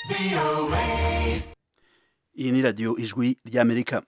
iyi ni radiyo ijwi ry'amerika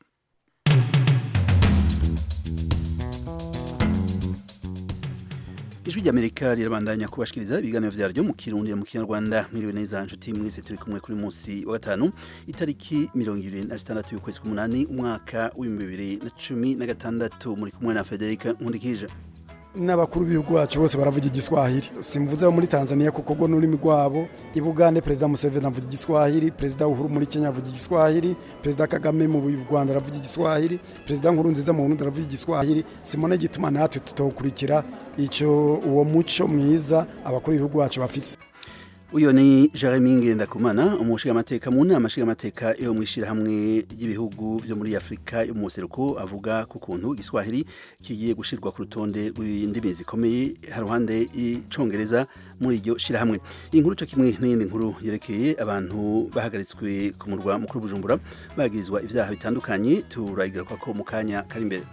ijwi ry'amerika rirabandanya kubashikiriza ibiganiro vyaryo mu kirundi mu kinyarwanda mwiriwe neza nshuti mwese turi kumwe kuri munsi wa gatanu itariki mirongo ibiri na zitandatu y'ukwezi k'umunani umwaka w'ibihumbi bibiri na cumi na gatandatu muri kumwe na federika nkundikije n'abakuru b'ibihugu bacu bose baravuga igiswahili simvuze abo muri tanzania kuko rwo n'ururimi rwabo i bugande perezida museveni avuga igiswahili perezida uhuru muri kenya avuga igiswahili perezida kagame mu rwanda aravuga igiswahili perezida nkuru nziza mu burundi aravuga igiswahili simone gituma natwe tutawukurikira icyo uwo muco mwiza abakuru b'ibihugu bacu bafise uyo ni Jeremy Ngendakumana umushigamateka mu nama nshingamateka yo mu ishyirahamwe ry'ibihugu byo muri Afurika yo mu buseruko avuga ku kuntu igiswahili kigiye gushirwa ku rutonde rw'indimi zikomeye haruhande icongereza muri iryo shirahamwe inkuru cyo kimwe n'iyindi nkuru yerekeye abantu bahagaritswe ku murwa mukuru Bujumbura bagirizwa ivyaha bitandukanye turayigaruka ko mu kanya kari imbere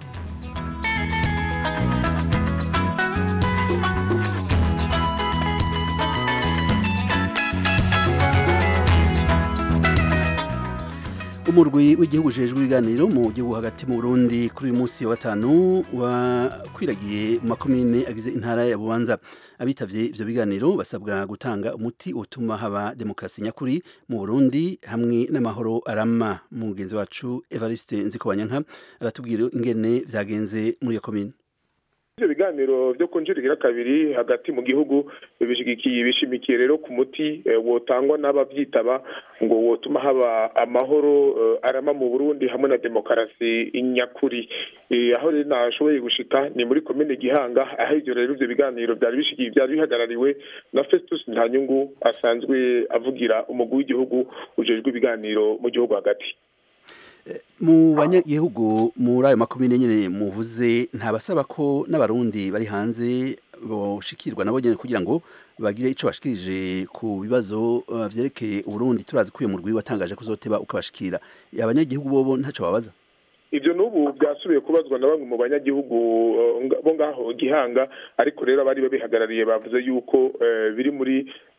umurwi w'igihugu ujejwe ibiganiro mu gihugu hagati mu Burundi kuri uyu munsi wa gatanu wakwiragiye mu makomine agize intara ya Bubanza abitavye ivyo biganiro basabwa gutanga umuti utuma haba demokarasi nyakuri mu Burundi hamwe n'amahoro arama mugenzi wacu Evariste Nzikobanyanka aratubwira ingene vyagenze muri iyo komine ivyo biganiro vyo kunjurira kabiri hagati mu gihugu bishigikiye bishimikiye rero ku muti wotangwa n'abavyitaba ngo wotuma haba amahoro arama mu Burundi hamwe na demokarasi nyakuri aho rero nashoboye gushika ni muri komine Gihanga aho ivyo rero ivyo biganiro vyari bishigiye vyari bihagarariwe na Festus Ntanyungu asanzwe avugira umugwi w'igihugu ujejwe ibiganiro mu gihugu hagati mu banyagihugu muri ayo makomine nyine muvuze ntabasaba ko n'abarundi bari hanze boshikirwa nabo nyine kugira ngo bagire ico bashikirije ku bibazo vyerekeye uburundi turazi ko uyo murwi watangaje ko uzoteba ukabashikira abanyagihugu bobo ntaco babaza ivyo n'ubu byasubiye kubazwa na bamwe mu banyagihugu bo ngaho gihanga ariko rero abari babihagarariye bavuze yuko biri muri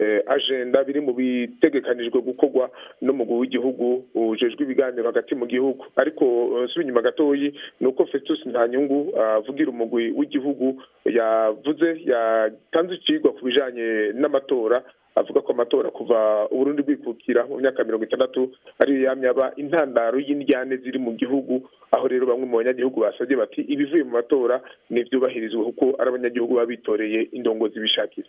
agenda biri mu bitegekanijwe gukorwa n'umugwi w'igihugu ujejwe ibiganiro hagati mu gihugu ariko subi inyuma gatoyi ni uko Festus Ntanyungu avugira umugwi w'igihugu yavuze yatanze icigwa ku bijanye n'amatora avuga ko amatora kuva uburundi bwikukira mu myaka mirongo itandatu ariyo yamye aba intandaro y'indyane ziri mu gihugu aho rero bamwe mu banyagihugu basabye bati ibivuye mu matora n'ivyubahirizwe kuko ari abanyagihugu baba bitoreye indongozi bishakira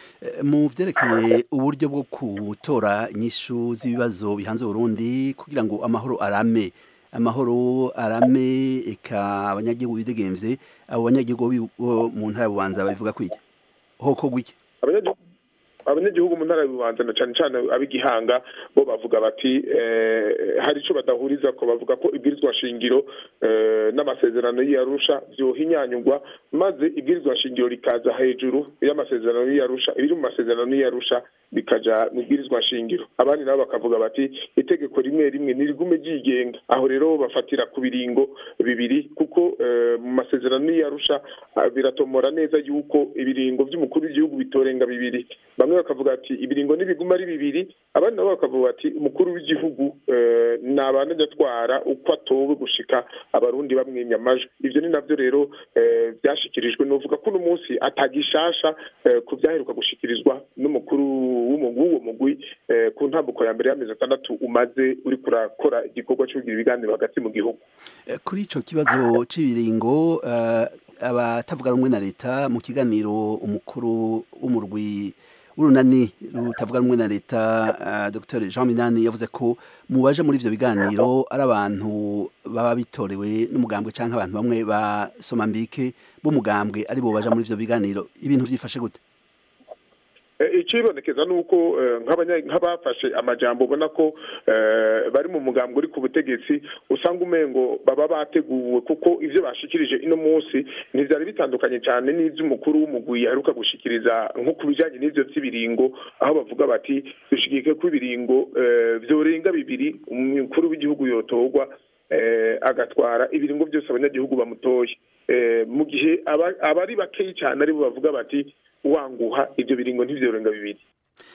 mu vyerekeye uburyo bwo gutora inyishu z'ibibazo bihanze Burundi kugira ngo amahoro arame amahoro arame eka abanyagihugu bidegemvye abo banyagihugu bo mu ntara bubanza babivuga kwiki hoko gwiki abanyagihugu mu ntara y'ububanza na cane cane ab'igihanga bo bavuga bati hari ico badahuriza ko bavuga ko ibwirizwa shingiro n'amasezerano y'iyarusha vyohinyanyurwa maze ibwirizwa shingiro rikaza hejuru y'amasezerano y'iyarusha ibiri mu masezerano y'iyarusha bikaja mu bwirizwa shingiro abandi nabo bakavuga bati itegeko rimwe rimwe nirigume ryigenga aho rero bafatira ku biringo bibiri kuko mu masezerano y'iyarusha biratomora neza yuko ibiringo vy'umukuru w'igihugu bitorenga bibiri bamwe bakavuga ati ibiringo nibiguma ari bibiri abandi nabo bakavuga ati umukuru w'igihugu nabana atwara uko atowe gushika abarundi bamwimya amajwi ivyo ni navyo rero vyashikirijwe novuga ko uno munsi atagishasha ku vyaheruka gushikirizwa n'umukuru w'uwo mugwi ku ntambuko ya mbere y'amezi atandatu umaze uri kurakora igikorwa cyo kugira ibiganiro hagati mu gihugu kuri ico kibazo c'ibiringo abatavuga rumwe na leta mu kiganiro umukuru w'umurwi urunani rutavuga rumwe na leta Dr Jean Minani yavuze ko mu baje muri ivyo biganiro ari abantu baba bitorewe n'umugambwe canke abantu bamwe basoma mbike b'umugambwe ari bo baja muri ivyo biganiro ibintu vyifashe gute icibonekeza nuko nk'abafashe amajambo ubona ko bari mu mugambo uri ku butegetsi usanga umengo baba bateguwe kuko ivyo bashikirije ino munsi ntivyari bitandukanye cyane n'ivy'umukuru w'umugwi aheruka gushikiriza nko ku bijanye n'ivyo vy'ibiringo aho bavuga bati dushigike ko ibiringo vyorenga bibiri umukuru w'igihugu yotorwa agatwara ibiringo byose abanyagihugu bamutoye mu gihe abari bakeyi cyane aribo bavuga bati wanguha ibyo biringo ntivyorenga bibiri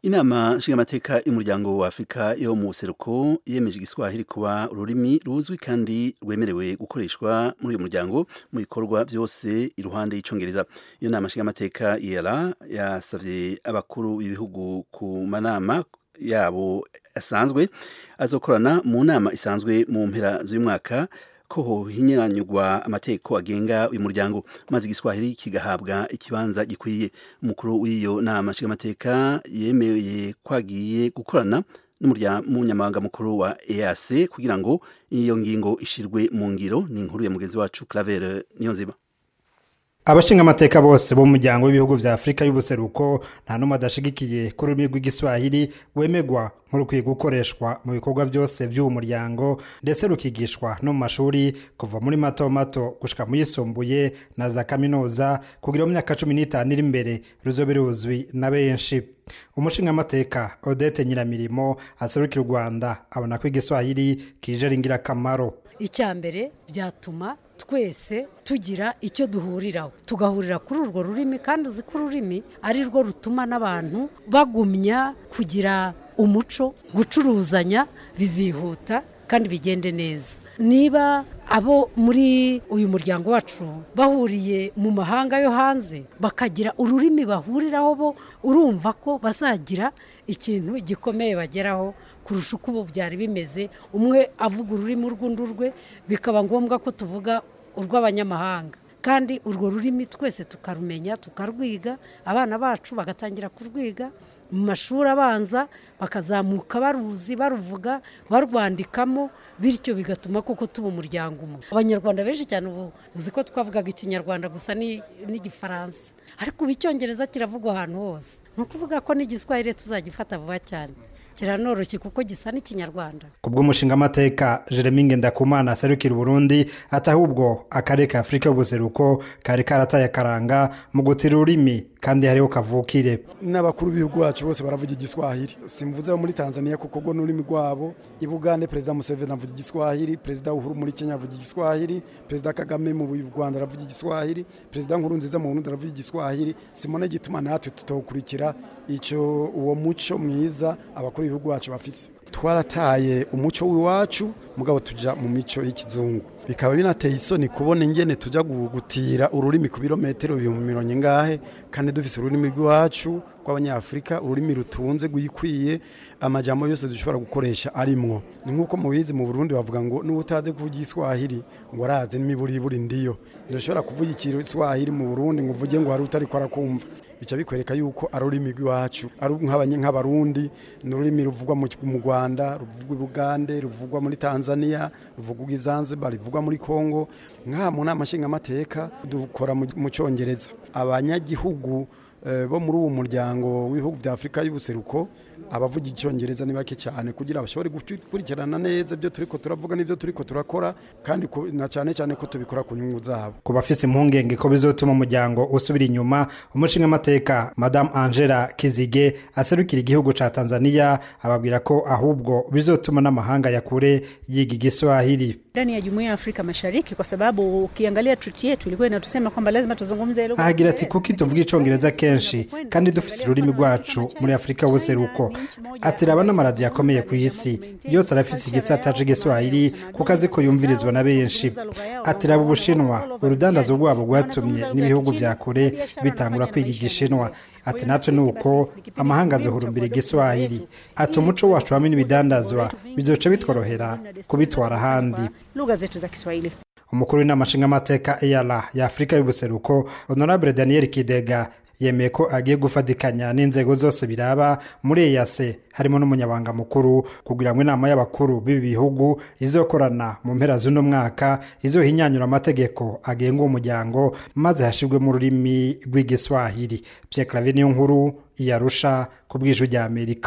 inama nshingamateka y'umuryango wa afurika yo mu buseruko yemeje igiswahili kuba ururimi ruzwi kandi rwemerewe gukoreshwa muri uyu muryango mu bikorwa byose iruhande y'icongereza iyo nama nshingamateka yera yasavye abakuru b'ibihugu ku manama yabo asanzwe azokorana mu nama isanzwe mu mpera z'uyu mwaka ko hohinyanyurwa amategeko agenga uyu muryango maze igiswahili kigahabwa ikibanza gikwiye umukuru w'iyo nama nshingamateka yemeye kwagiye gukorana n'umunyamabanga mukuru wa EAC kugira ngo iyo ngingo ishirwe mu ngiro ni inkuru ya mugenzi wacu Claver Niyonzima abashingamateka bose bo mu muryango w'ibihugu vya afurika y'ubuseruko nta n'umwe adashigikiye ko ururimi rw'igiswahili rwemegwa nk'urukwiye gukoreshwa mu bikorwa byose by'uwo muryango ndetse rukigishwa no mu mashuri kuva muri mato mato gushika mu yisumbuye na za kaminuza kugira mu myaka cumi n'itanu iri imbere ruzobe ruzwi na benshi umushingamateka odete nyiramirimo aserukira u rwanda abona ko igiswahili kije ari ingirakamaro icya mbere byatuma twese tugira icyo duhuriraho tugahurira kuri urwo rurimi kandi uzi ko ururimi ari rwo rutuma n'abantu bagumya kugira umuco gucuruzanya bizihuta kandi bigende neza niba abo muri uyu muryango wacu bahuriye mu mahanga yo hanze bakagira ururimi bahuriraho bo urumva ko bazagira ikintu gikomeye bageraho kurusha uko ubu byari bimeze umwe avuga ururimi urw'undi rwe bikaba ngombwa ko tuvuga urw'abanyamahanga kandi urwo rurimi twese tukarumenya tukarwiga abana bacu bagatangira kurwiga mu mashuri abanza bakazamuka baruzi baruvuga barwandikamo bityo bigatuma koko tuba umuryango umwe abanyarwanda benshi cyane ubu uzi ko twavugaga ikinyarwanda gusa n'igifaransa ariko ubu icyongereza kiravugwa ahantu hose ni ukuvuga ko n'igiswahili tuzagifata vuba cyane kiranoroshye kuko gisa n'ikinyarwanda ku bw'umushingamateka jeremy ngendakumana aserukira uburundi ati ahubwo akarere ka afurika y'ubuseruko kari karataye akaranga mu gutira ururimi kandi hariho kavukire n'abakuru b'ibihugu bacu bose baravuga igiswahili simvuze muri tanzania kuko rwo n'ururimi rwabo i bugande perezida museveni avuga igiswahili perezida uhuru muri kenya avuga igiswahili perezida kagame mu rwanda aravuga igiswahili perezida nkuru nziza mu burundi aravuga igiswahili simone gituma natwe tutawukurikira icyo uwo muco mwiza abakuru b'ibihugu bacu bafise twarataye umuco w'iwacu mugabo tujya mu mico y'ikizungu bikaba binateye isoni kubona ingene tujya gutira ururimi ku birometero ibihumbi mirongo ingahe kandi dufise ururimi rw'iwacu rw'abanyafurika ururimi rutunze rwikwiye amajambo yose dushobora gukoresha arimwo ni nk'uko mubizi mu burundi bavuga ngo n'uba utazi kuvuga igiswahili ngo arazi n'imiburiburi ndiyo ntidushobora kuvuga igiswahili mu burundi ngo uvuge ngo hari utari ko arakumva bica bikwereka yuko ari ururimi rw'iwacu ari nk'abarundi ni ururimi ruvugwa mu rwanda ruvugwa i bugande ruvugwa muri tanzania ruvugwa i zanzibar ruvugwa muri congo nk'aha mu nama nshingamateka dukora mu cyongereza abanyagihugu bo muri uwo muryango w'ibihugu bya afurika y'ubuseruko abavuga icyongereza ni bake cyane kugira bashobore gukurikirana neza ibyo turi ko turavuga n'ibyo turi ko turakora kandi na cyane cyane ko tubikora ku nyungu zabo ku bafite impungenge ko bizotuma umuryango usubira inyuma umushingamateka madamu angela kizige aserukira igihugu cya tanzania ababwira ko ahubwo bizotuma n'amahanga ya kure yiga igiswahili ndani ya jumuiya ya Afrika Mashariki kwa sababu ukiangalia treaty yetu ilikuwa inatusema kwamba lazima tuzungumze lugha. Ahagira ati kuki tuvuga icongereza kenshi kandi dufise ururimi rwacu muri Afrika y'ubuseruko. Ati raba n'amaradiyo akomeye ku isi yose arafise igisata c'igiswahili kuko azi ko yumvirizwa na benshi. Ati raba Ubushinwa urudandazo rwabo rwatumye n'ibihugu vya kure bitangura kwiga igishinwa ati natwe nuko amahanga azahurumbira igiswahili ati umuco wacu hamwe n'ibidandazwa bizoca bitworohera kubitwara ahandi lugha zetu za Kiswahili. umukuru w'inama nshingamateka eyara ya afurika y'ubuseruko honorable daniel kidega yemeye ko agiye gufatikanya n'inzego zose biraba muri eyase harimo n'umunyabanga mukuru kugira ngo inama y'abakuru b'ibi bihugu izokorana mu mpera z'uno mwaka izohinyanyura amategeko agenga uwo muryango maze hashirwemo ururimi rw'igiswahili pierre clave niyo nkuru iyarusha ku bw'ijwi rya amerika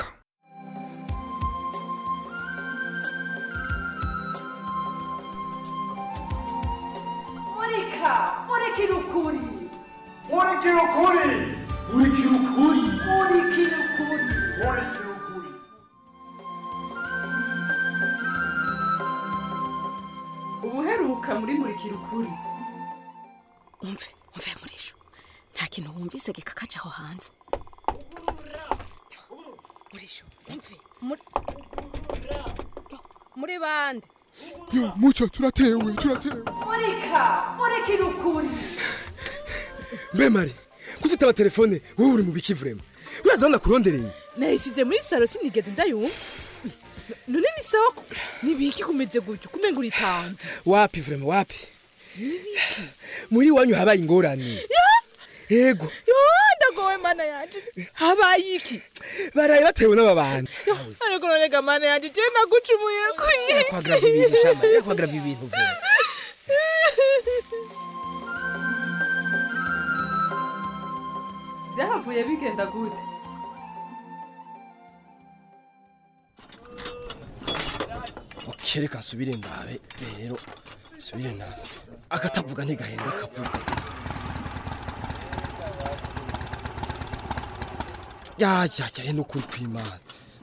murika murikira ukuri murikira ukuri murikira ukuri murikira ukuri murikira ukuri ubuheruka muri murikira ukuri umve umve murisho nta kintu wumvise gikakaje aho hanze murisho umve muri muri bande yo muco turatewe turatewe murika murikira ukuri mbe mari kutitaba telefone wowe uri mu biki vrema uraza ndakurondereye nayisize muri saro sinigeze ndayumva none ni sawa ko nibiki kumeze gutyo kumenga uritanze wapi vrema wapi muri wanyu habaye ingorane yego yo ndagowe mana yanje habaye iki baraye batewe n'ababandi ariko none ga mana yanje je nagucumuye kuyi kwagrava ibintu shama kwagrava ibintu vrema byahavuye bigenda gute kereka nsubire ndabe rero nsubire ndabe akatavuga ntigahenda akavuga ya ya ya eno kuri kwimana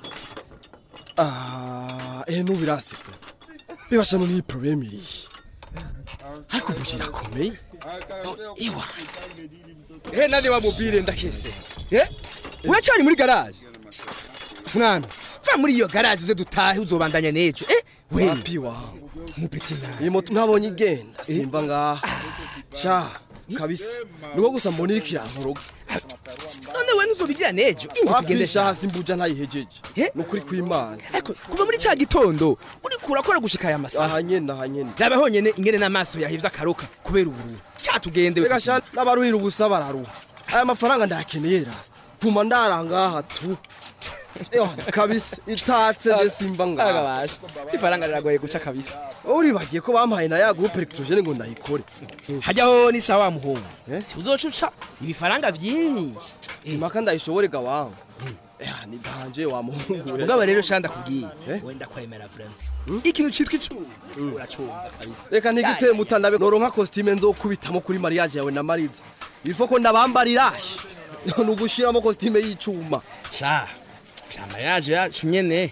ah eno birasifu bibasha no ni problem iri ariko buji rakomeye No, iwa eh nani wa mobile ndakese eh uracari muri garage mwana va muri iyo garage uze dutahe uzobandanya nejo eh we wapi wangu mupiti nawe iyi moto ntabonye igenda simva ngaha sha kabisa niko gusa mbona iriko irankoroga none we nuzobigira nejo ingo tugende sha hasi mbuja ntayihejeje nukuri kwimana ariko kuva muri ca gitondo uriko urakora gushika aya masaha aha nyene aha nyene raba honyene ingene n'amaso yahivye akaruka kubera ubururu ca tugende reka sha n'abaruhira ubusa bararuha aya mafaranga ndayakeneye rasta vuma ndarangaha tu Yo, kabisa itatse je simva ngaha ifaranga riragoye guca kabisa uribagiye ko bampaye na ya groupe electrogene ngo ndayikore hajyaho ni sawa muhungu si uzocuca ibifaranga vyinshi simaka ndayishobore ga wangu ya ni danje wa muhungu mugabo rero shanda kubwiye wenda kwemera friend ikintu citwa icuma uracumva kabisa reka ntigiteye mutanabe noronka costume nzokubitamo kuri mariage yawe na mariza bifo ko ndabambarira none ugushiramo costume y'icuma sha vya mariage yacu nyene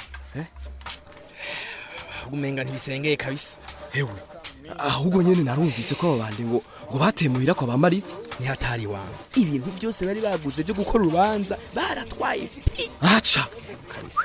umenga ntibisengeye kabisa hewe ahubwo nyene narumvise ko ababandi ngo ngo batemuhira kwa bamaritse nihatari wangu ibintu byose bari baguze byo gukora urubanza baratwaye pi aca kabisa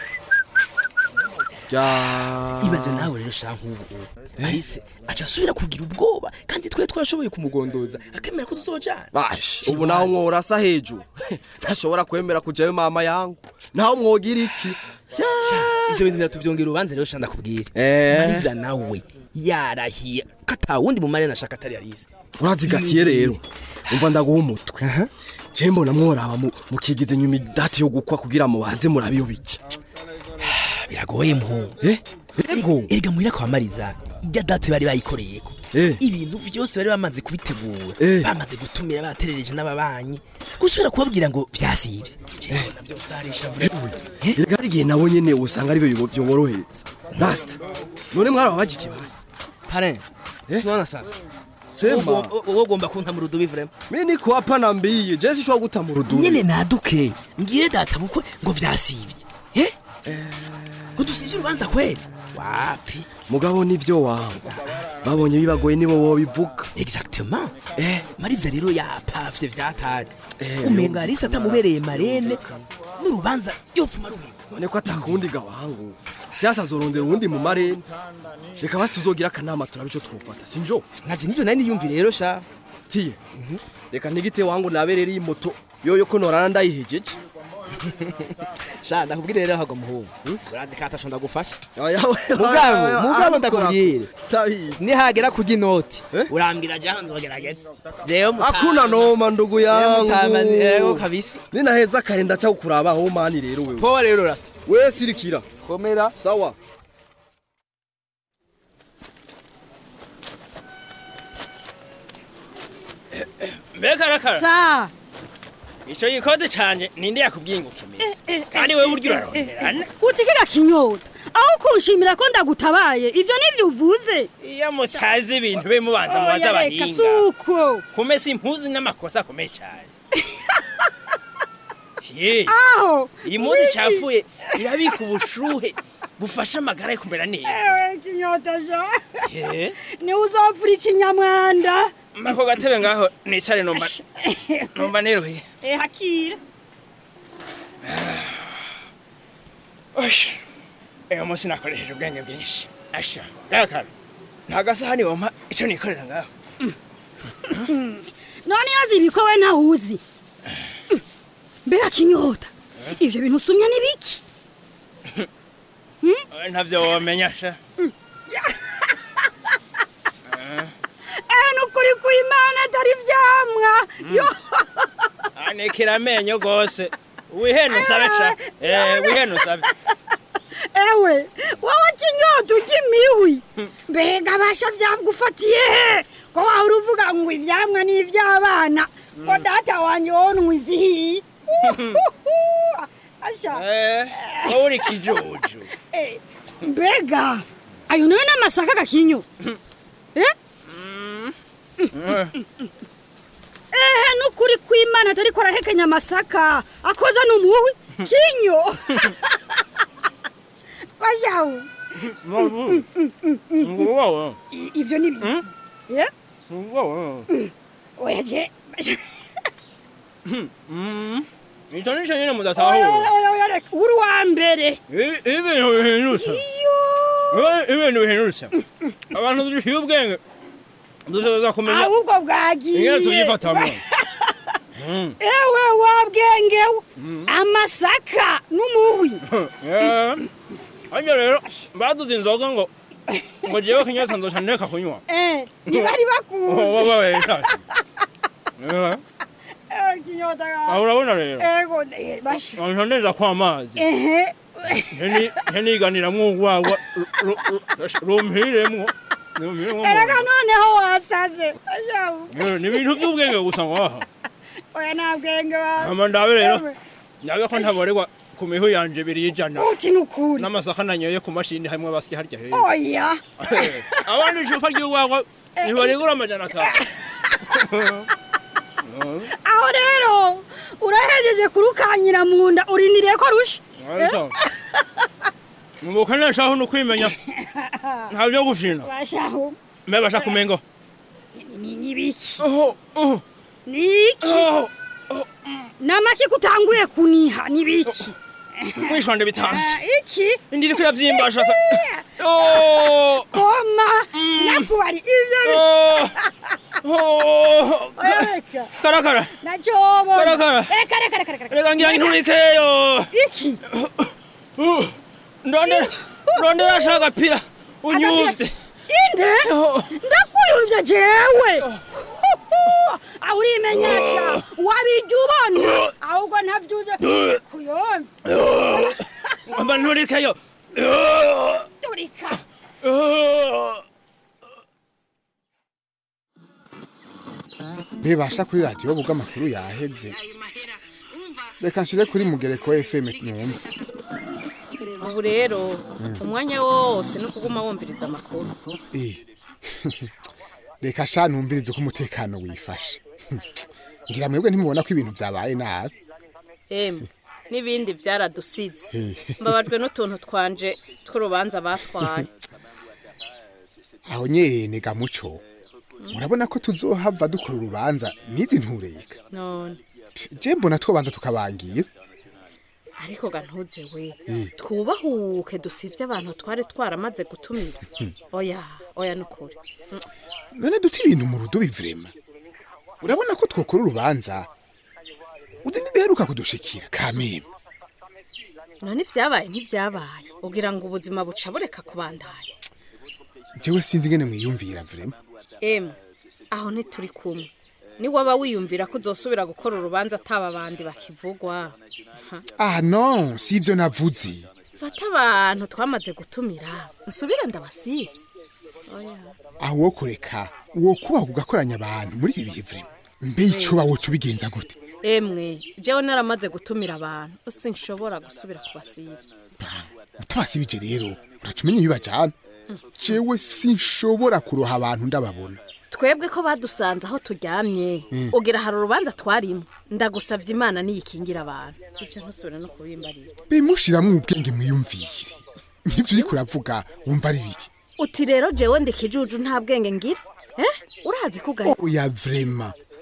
ya ibaze nawe rero sha nk'ubu ahise aca asubira kugira ubwoba kandi twe twashoboye kumugondoza akemera ko tuzojana bash ubu naho mworasa hejuru ntashobora kwemera kujayo mama yangu naho mwogira iki ivyo bintu biratuvyongera urubanza rero sha ndakubwira Eh. mariza nawe yarahiye kata wundi mu marena ashaka atari yarise urazigatiye rero umva ndaguha umutwe je mbona mworaba mu- mukigize nyuma idati yo gukwa kugira mubanze murabe iyo bica biragoye muhungu ego erega muhira kwa mariza ijya date bari bayikoreyeko Eh. ibintu vyose bari bamaze kubitegura Eh. bamaze gutumira baterereje n'ababanyi gusubira kubabwira ngo vyasivye jewe navyo sarisha vuba erega hari igihe nabo nyene usanga ari byo byoborohereza last none mwarababajije basi pare tunaona sasa Sema. wowe ugomba kunta mu rudubi vrema mi niko hapa nambiye je sishobora guta mu rudubi nyene naduke ngire data bukwe ngo vyasivye eh ngo dusivye urubanza kweli wapi mugabo nivyo wangu babonye bibagoye nibo bobivuga exactement eh mariza rero yapavye vyatari umenga arisa atamubereye marene n'urubanza yopfuma rubi none ko atakundi ga wangu vyasazorondera uwundi mu marene reka basi tuzogira akanama turabe ico twofata sinjo nkaje nivyo nari niyumvire rero sha tiye reka ntigite wangu nabe rero iyi moto yoyo ko norana ndayihejeje sha ndakubwire rero hago muhungu urazi ko atasho ndagufasha Oya, mugabo oya, mugabo oya, ndakubwire tabizi nihagera kurya inoti urambwira jaho nzogerageza rero hakuna noma ndugu yangu ego kabisa ninaheza kare ndaca kukurabaho mani rero wewe poa rero rasta we sirikira komera sawa mbega arakara sa ico gikode canje ninde yakubwiye ngo ukimeze kandi wewe burya uraronderana utikira kinyota aho kunshimira ko ndagutabaye ivyo nivyo uvuze iyo mutazi ibintu be mubanza mubaza Oya, reka abahinga suko kumesa impuzu n'amakosa akomeye cane ye aho iyi mpuzu icafuye irabika ubushuhe bufasha amagara yo kumera neza ewe kinyota sha ye niwe uzovura ikinyamwanda mako gatebe ngaho nicare numva numva neruye eh hakira Osh. Eyo munsi nakoresheje ubwenge bwinshi. Asha. Garakara. Nta gasahani wampa ico nikorera ngaho. none yazi ko we ntawuzi mbega kinyota ivyo bintu usumye ni biki Eh, Ntavyo womenya sha. eh nukuri kw'imana atari vyamwa yo Anikira amenyo gose. Wihene usabe sha. Eh, wihene usabe. ewe wowe kinyota urya imiwi mbega basha vyagufatiye he ko wahora uvuga ngo ivyamwa ni ivy'abana ko data wanje wonwa izihiye asha Eh, wowe uri kijuju. Eh, mbega ayo nayo n'amasaka gakinyo eh ehe nukuri kw'imana atariko arahekenya amasaka akoza n'umuwi kinyo bajawu Mabu. Ngowo. I- ivyo ni biki eh Ngowo. oya je Mm. Ico nico nyene oya mudatahura. oya oya reka uri uwa mbere I- Ibintu bihindutse. Ibi- Ibintu bihindutse. Abantu dushiye ubwenge. Dushobora kumenya ahubwo bwagiye ingene tuvyifatamwo. Mm. ewe wabwengewe amasaka n'umuwi Eh. Hanyuma rero baduze inzoga ngo ngo jewe kinyata nzoca ndeka kunywa. eh ntibari Oh, bakuzi wabaye ntacyo. Eh. Eh, kinyota Aho urabona rero. ego eh, basha Nca ndeza kwa amazi. ehe nteniganiramwo urwagwa rumpiremwo erega noneho wasaze bashawu ni ibintu by'ubwenge gusa ngaha oya nta bwenge wawe hama ndabe rero ndabe ko ntaborerwa ku mihu yanje ibiri y'ijana uti nukuri n'amasaka nanyoye ku mashini hamwe basya harya hejuru oya abandi icupa ry'urwagwa ntibarigura amajana atanu aho rero urahejeje kurukanyira mu nda uriniriye ko rusha Ariko, mubukanesha aho ni ukwimenya nta byo gushina bashahu mbe basha kumengo ni nibiki niki namaki kutanguye kuniha nibiki mwishwande bitanze Eh, iki ndiri kuyavyimbasha koma sinakubari ivyo reka karakara nacobona Karakara. reka reka reka reka reka ngira nturikeyo iki ndondera ndondera ashaka agapira unyuvye inde ndakuyumvye jewe aho urimenyesha wabijya ubona ahubwo ntavyuze kuyumva mba nturikeyo turika bebasha kuri radiyo buga amakuru yaheze reka nshire kuri mugereko fm numve ubu rero umwanya wose no kuguma wumviriza amakuru Eh. reka sha numvirize ko umutekano wifashe ngira mwebwe ntimubona ko ibintu byabaye nabi emwe n'ibindi byaradusize Eh. mbabajwe n'utuntu twanje tw'urubanza batwaye aho nyene gamuco murabona ko tuzohava dukora urubanza n'izi ntureka none je mbona twobanza tukabangira ariko ga ntuze we Eh. twubahuke dusivye abantu twari twaramaze gutumira Hmm. oya oya nukuri Mm. none duta ibintu mu rudubi vrema urabona ko twokora urubanza uzi ntibiheruka kudushikira kameme none ivyabaye ntivyabaye ugira ngo ubuzima buca bureka kubandanya jewe sinzi ingene mwiyumvira vrema emwe aho ntituri kumwe ni waba wiyumvira ko uzosubira gukora urubanza ataba abandi bakivugwa Ha. ah non si ivyo navuze fata abantu twamaze gutumira nsubire ndabasivye oya aho wo kureka wo kubaho ugakoranya abantu muri ibi bihe vrema mbe ico bawoca ubigenza gute emwe jewe naramaze gutumira abantu sinshobora gusubira kubasivya utabasibije rero uraca umenya ibibajana jewe sinshobora kuroha abantu ndababona twebwe ko badusanze aho turyamye Mm. ugira hari urubanza twarimo ndagusavye imana niyikingira abantu ivyo ntusubire no kubimbarira bimushiramwo ubwenge mwiyumvire nk'ivyo uriko uravuga wumva ari biki uti rero jewe ndi kijuju nta bwenge ngira eh urazi kugaye oya vrema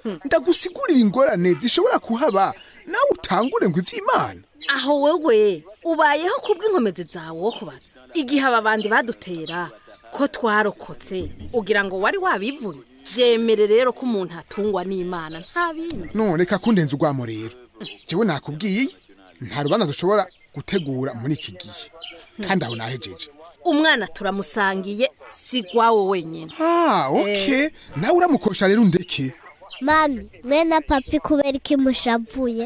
ndagusigurira ingorane zishobora kuhaba nawe utangure ngo ivy'imana aho wewe ubayeho kubw'inkomezi zawe wo kubaza igihe aba bandi badutera ko twarokotse ugira ngo wari wabivunye byemere rero ko umuntu atungwa n'imana nta bindi none reka kundenza urwamo rero jewe nakubwiye nta rubanza dushobora gutegura muri iki gihe kandi aho nahejeje umwana turamusangiye si gwawe wenyine ah okay nawe uramukosha rero undeke mami mwe na papi kubera iki mushavuye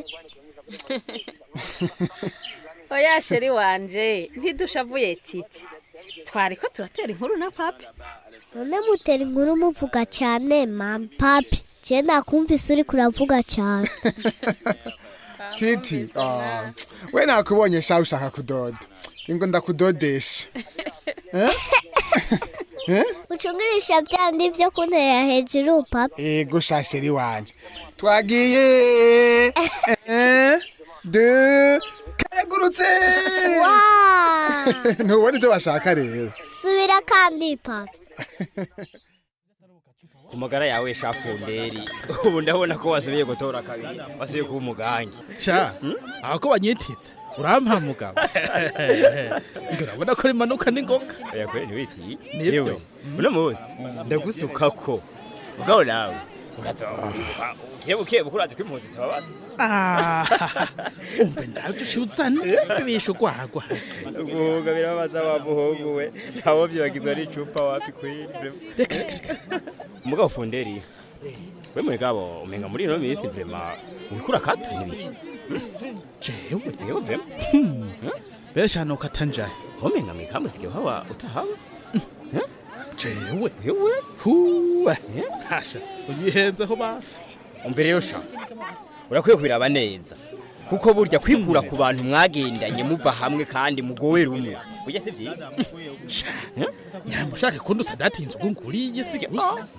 oya sheri wanje ntidushavuye titi twari ko turatera inkuru na papi none mutera inkuru muvuga cyane mama papi je nakumvise uri kuravuga cyane titi ah, we nakubonye sha ushaka kudoda ingo ndakudodesha Eh? Eh? ucungirisha byandi byo kuntera hejuru papi ego sha sheri wanje twagiye Eh, de kayagurutse ntubona ibyo bashaka rero subira kandi papi ku magara yawe shafunderi ubu ndabona ko wasubiye gutora kabiri wasubiye kuba umugangi sha aho ko banyititse urampa mugabo ngo urabona ko rimanuka n'ingoga oya kweli ntiwiti Nivyo. yewe uno munsi ndagusukako mugabo nawe uratoha ukebuke buke urazi ko impunzi zitababaza umve ndabyo ushuzane bishe ugwagwa guhuga birababaza wa muhungu we ntawo byibagizwa n'icupa wapi kweli reka reka reka umugabo funderi we mugabo umenga muri ino minsi vrema wikura kata n'ibiki jewe yewe vrema besha nokata njahe umenga mwikamusige hawa utahaba jewe yewe huwe hasha uyihenzeho basi umbere yo sha urakwiye kubiraba neza kuko burya kwikura ku bantu mwagendanye muva hamwe kandi mugowe rumwe burya si byiza nyamba ushaka kundusa datinze ubwo nguriye si gusa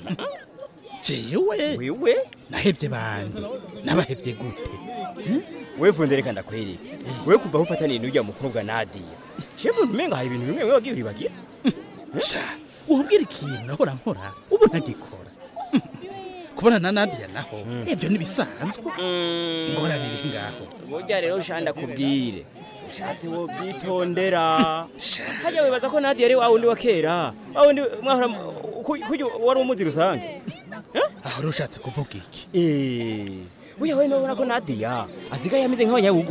jewe wewe nahevye bandi nabahevye gute we fundere kandi akwereke we kuva aho ufataniye n'ujya mukobwa Nadia shemwe umenga hari ibintu bimwe bimwe wagiye uribagira sha umbwira ikintu nahora nkora ubu ntagikora kubona na Nadia naho ibyo nibisanzwe ingorane iri ngaho burya rero shanda kubwire ushatse wo byitondera hajya wibaza ko Nadia ari wa wundi wa kera wa wundi mwahora kujya wari umuzi rusange aho rero ushatse kuvuga iki eh Uya we nobona ko Nadia asigaye ameze nk'abanyabugo.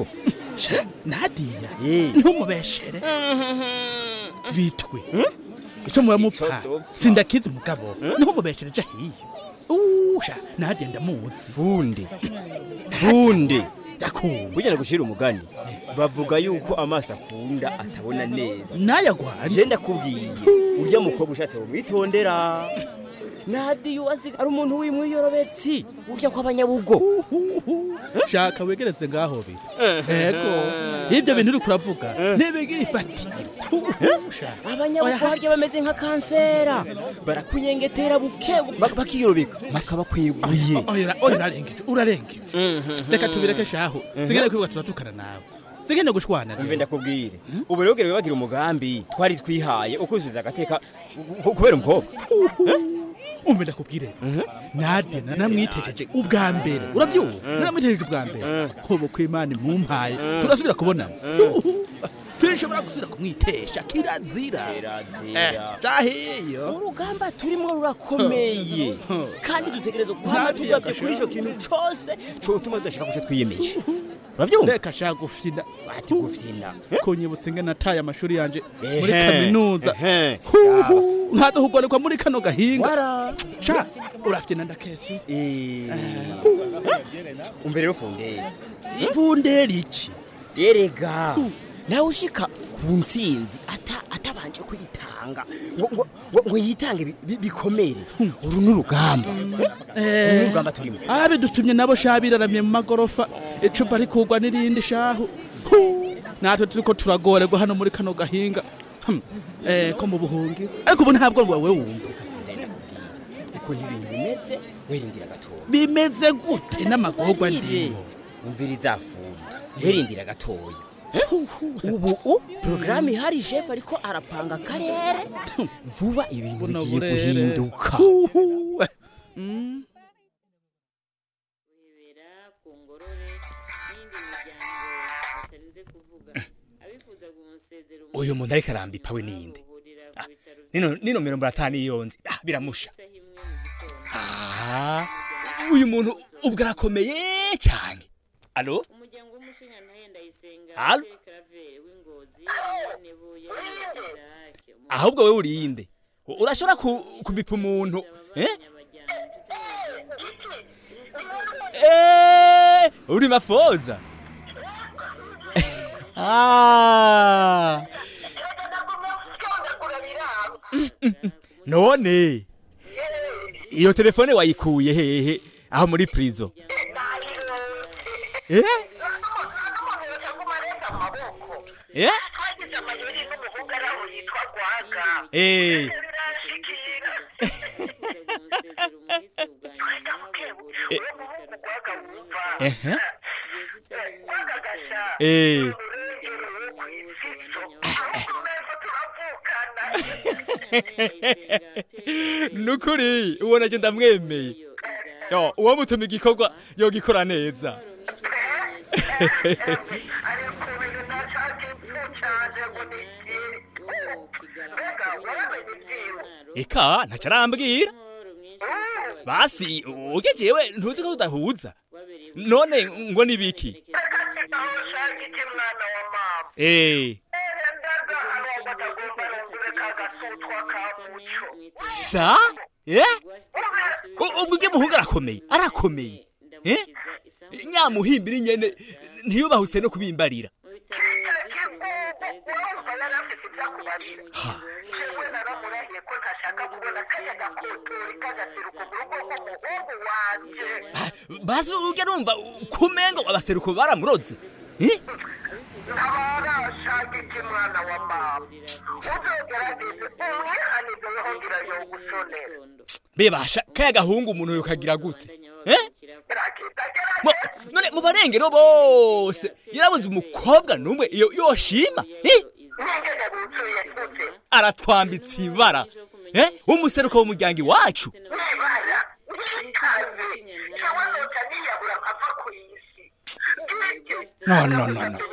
Nadia ntumubeshere bitwe icyo muba mupfa sindakizi mugabo ntumubeshere ja hiyo usha Nadia ndamuzi Funde. Funde. Ndakumva. Burya nagushira umugani. Bavuga yuko amaso akunda atabona neza. Naya gwanje. Je ndakubwiye. Urya mukobwa ushatse umwitondera. Nadia wasiga ari umuntu w'imwiyorobetsi. Urya ko abanyabugo. shaka wegeretse ngaho bita ego ibyo bintu uri kuravuga ntibigira ifatira abanyabugo harya bameze nka kansera barakunyengetera buke bakiyorobeka bakabakweguye oya urarengeje urarengeje reka tubireke shaho sigene kwibuka turatukana nawe sigene gushwana mve ndakubwire ubu rero gere wibagira umugambi twari twihaye ukuzuza agateka kubera umukobwa umve ndakubwire Nadia namwitejeje ubwa mbere urabyumva naramwitejeje ubwa mbere ubu ko imana imumpaye turasubira kubonana sinshobora gusubira kumwitesha kirazira kirazira jahiyo urugamba turimo rurakomeye kandi dutegereza kwama tugabye kuri ico kintu cose cotuma tudashaka kuco twiyemeje uravyumva reka shaka gufyina ati gufyina kunyibutsa ingene nataye amashuri yanje muri Ehe, kaminuza ehe. Huhu, nkaza kugorekwa muri kano gahinga sha urafyina ndakesi umve rero funderi funderi iki erega nawe ushika ku ntsinzi ata atabanje kwitanga ngo ngo ngo- ngo yitange bi- bi- bikomere uru ni urugamba uru ni urugamba turimo abidutumye nabo sha biraramye mu magorofa icupa rikugwa n'irindi shahu Hu, natwe turiko turagorerwa hano muri kano gahinga Hmm, eh, ko mu buhungi ariko ubu ntabwo wawe wumva ukuntu ibintu bimeze wirindira gatoya bimeze gute n'amagorwa ndimo umviriza funda wirindira gatoya ubu porogaramu ihari shefu ariko arapanga akarere vuba ibintu Buno bigiye burere. guhinduka Huhu, we. Mm. uyu muntu ariko arambipa we ninde Ah, nino nino mirongo itanu yonze ah biramusha ah uyu muntu ubwo arakomeye cyane alo alo ahubwo we urinde U- urashobora ku- kubipa umuntu eh Eh, uri mafoza ah none iyo telefone wayikuye hehe aho muri prison eh eh eh ehe eh nukuri uwo nacyo ndamwemeye yo uwo mutuma igikorwa yogikora neza eka ntacyo arambwira basi ujye jewe ntuzi ko tudahuza none ngo nibiki eh sa eh U- ubwo ujye muhungu arakomeye arakomeye eh nyamuhimbira nyene ntiyubahutse no kubimbarira Ah, basi ujya numva kumengo abaseruko baramuroze eh bebasha kaya gahungu umuntu yokagira gute eh Mo- none mu barengero bose yarabuze umukobwa n'umwe iyo yoshima eh aratwambitse ibara eh umuseruko w'umuryango iwacu no no no no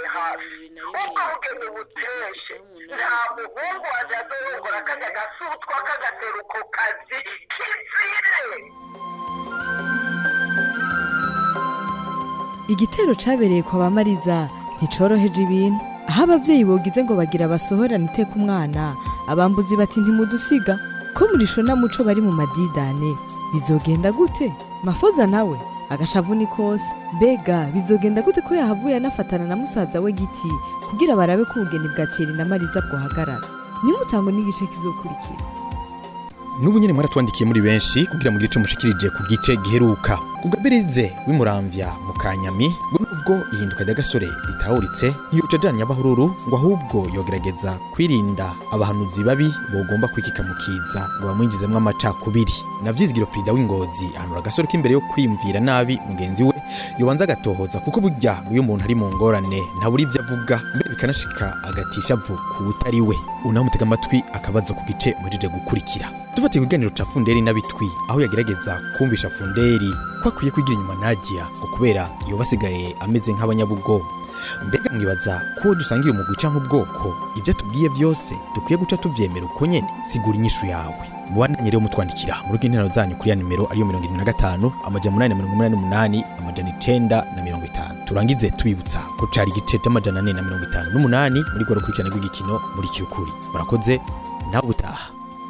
igitero cabereye kwa bamariza nticoroheje ibintu aho abavyeyi bogize ngo bagira basohorane iteka umwana abambuzi bati ntimudusiga ko murishona muco bari mu madidane bizogenda gute mafoza nawe agashavu ni kose mbega bizogenda gute ko yahavuye anafatana na musaza we giti kugira barabe ko ubugeni bwa Thierry na mariza bwohagarara nimutangwe n'igice kizokurikira n'ubu nyine mwaratwandikiye muri benshi kugira mugire ico mushikirije ku gice giheruka kugabirize w'imuramvya mu kanyami ngo nubwo ihinduka ry'agasore ritahuritse ntiyoca ajanye abahururu ngo ahubwo yogerageza kwirinda abahanuzi babi bogomba kwikika mu kiza ngo bamwinjizemwo amacakubiri navyizigiro perida w'ingozi ahanura agasore k'imbere yo kwiyumvira nabi mugenzi we yobanza agatohoza kuko burya iyo umuntu ari mu ngorane ntabura ibyo avuga mbere bikanashika agatisha avu ku utari we unamutega amatwi akabazo ku gice murije gukurikira dufatiye ikiganiro ca funderi n'abitwi aho yagerageza kumvisha funderi ko akwiye kwigira inyuma nadia ngo kubera yoba asigaye ameze nk'abanyabugo mbega mwibaza ko uwo dusangiye umugwi canke ubwoko ivyo atubwiye vyose dukwiye guca tuvyemera uko nyene sigura inyishu yawe mubandanye rero mutwandikira mu rugo interano zanyu kuri ya nimero ariyo mirongo irindwi na gatanu amajana umunani na mirongo umunani n'umunani amajana icenda na mirongo itanu turangize tubibutsa ko cari igice c'amajana ane na mirongo itanu n'umunani muri rwo rukurikirane rw'igikino muri kirukuri murakoze nawe ubutaha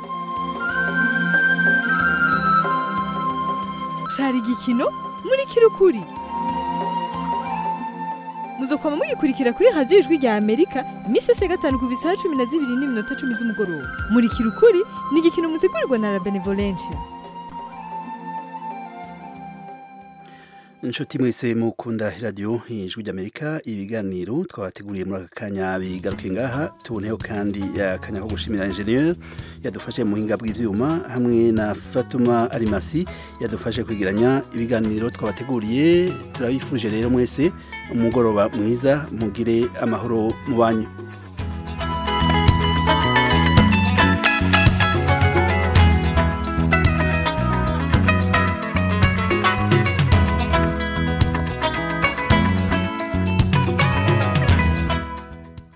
cari igikino muri kirukuri muzokwama mugikurikira kuri radiyo ijwi rya amerika iminsi yose ya gatanu ku bisaha cumi na zibiri n'iminota cumi z'umugoroba muri kirukuri ni igikino mutegurirwa na la benevolencia inshuti mwese mukunda radiyo ijwi ry'amerika ibiganiro twabateguriye muri aka kanya bigaruke ngaha tuboneho kandi akanya ko gushimira enjeniyeri yadufashe mu buhinga bw'ibyuma hamwe na fatuma arimasi yadufashe kwigiranya ibiganiro twabateguriye turabifuje rero mwese umugoroba mwiza mugire amahoro mu banyu